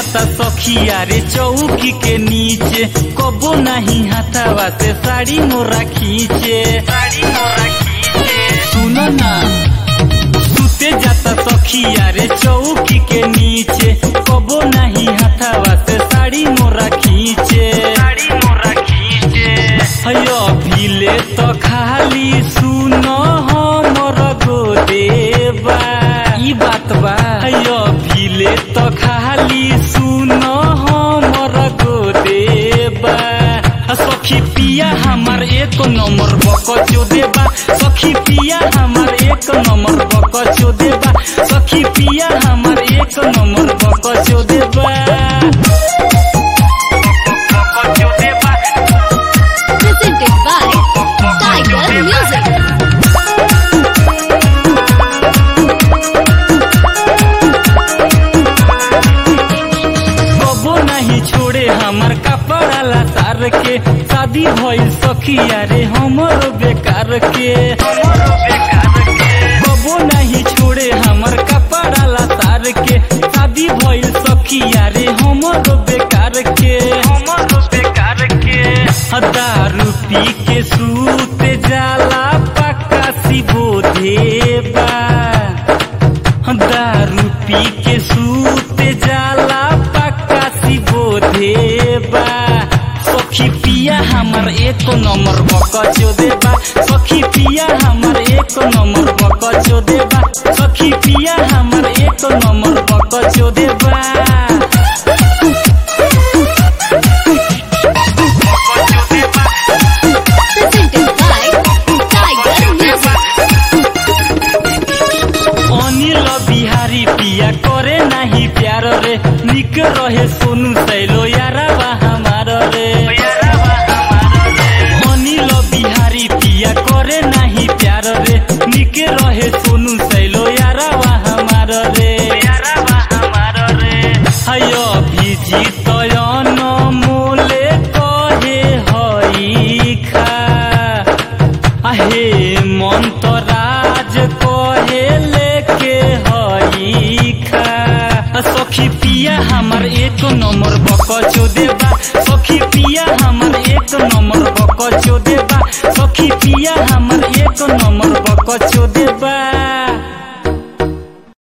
जाता सखिया रे चौकी के नीचे कबो नहीं हथावा से साड़ी मोरा खींचे साड़ी मोरा खींचे सुनो ना सुते जाता सखिया रे चौकी के नीचे कबो नहीं हथावा से साड़ी मोरा खींचे साड़ी मोरा खींचे हयो भीले तो खाली सुनो हमर गोदेबा ई बात बा हयो भीले तो खाली सुनो हमर गोदेबा सखी पिया हमार एक नंबर बकचो देबा सखी पिया हमार एक नंबर बकचो देबा सखी पिया हमार एक नंबर बकचो देबा बकचो देबा Presented by Tiger Music. कबो नहीं छोड़े हमार कपड़ा लतार के शादी भइल सखिया रे हमर बेकार के कबो नहीं छोड़े हमार कपड़ा लतार के शादी भइल सखिया रे हमर बेकार के हमर बेकार के दारू पी के सूत जाला पक्का सिबो देबा दारू पी के सूत जाला पक्का सिबो देबा सखी पिया हमर एक नंबर बकचो देबा सखी पिया हमर एक नंबर बकचो देबा सखी पिया हमर एक नंबर बकचो देबा बकचो देबा Presented by Tiger Music. Anil Bihari पिया करे नाही प्यार रे निक रहे सोनू सैलो यारावा हमार रे अनिल बिहारी पिया करे नाही प्यार रे निक रहे सोनू सैलो यारावा हमार रे यारावा हमार रे हयो भिजी तयन मोले कहे हई खा आहे मन्तराज कहे लेके हई खा सखी पिया हमर एक नंबर बकचो देबा सखी पिया हमर एक नंबर बकचो देबा सखी पिया हमर एक नंबर बकचो देबा